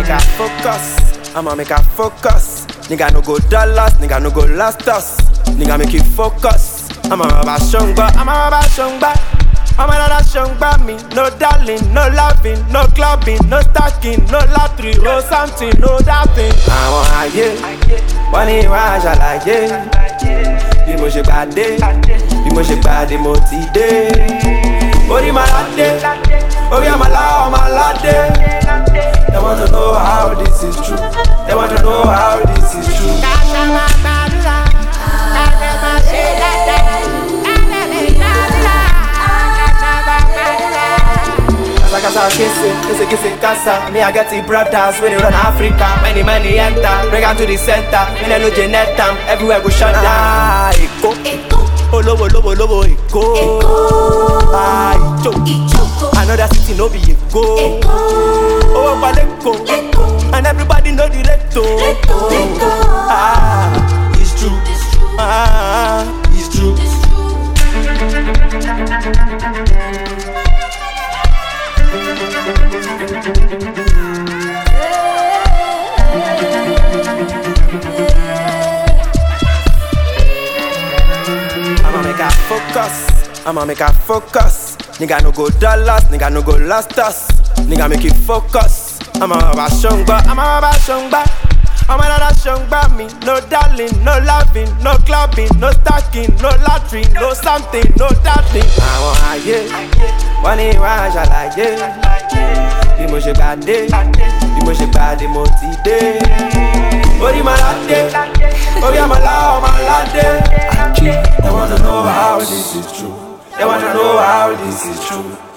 make I focus. I'ma make I focus. Nigga no go dollars, nigga no go last us. Nigga make you focus. I'ma rubber shongba, I'ma rubber shongba. I'ma rubber shongba me. No darling, no loving, no clubbing, no stacking, no lottery, no something, no doubting. Àwọn ayé, wọ́n ní ìwà àṣàlàyé. Bí mo ṣe gbàdé, bí mo ṣe gbàdé mo ti dé. Orí máa ládé, orí àmàlà ọmọ aládé. They want to know how this is true. They want to know how this is true. Casa casa kese, kese kese casa. Me I get the brothers when they run Africa. Many many enter, bring out to the center. Me they no genet am, everywhere go shut down. Ah, Eko, Olowo lowo lowo Eko. Ah, Ijo, another city no be Eko. Oh, Paleko, and everybody know the leto. Ah, it's true. Ah, it's true. I'ma make her focus. I'ma make her focus. Nigga no go dollars, nigga no go last us. Nigga make you focus. I'ma rubber shongba, I'ma rubber shongba. I'ma rubber shongba me. No darling, no loving, no clubbing, no stacking, no lottery, no something, no doubting. Àwọn ayé, wọ́n ní ìwà àṣàlàyé. Bí mo ṣe gbàdé, bí mo ṣe gbàdé mo ti dé. Orí máa ládé, orí àmàlà ọmọ aládé. They want to know how this is true. They want to know how this is true.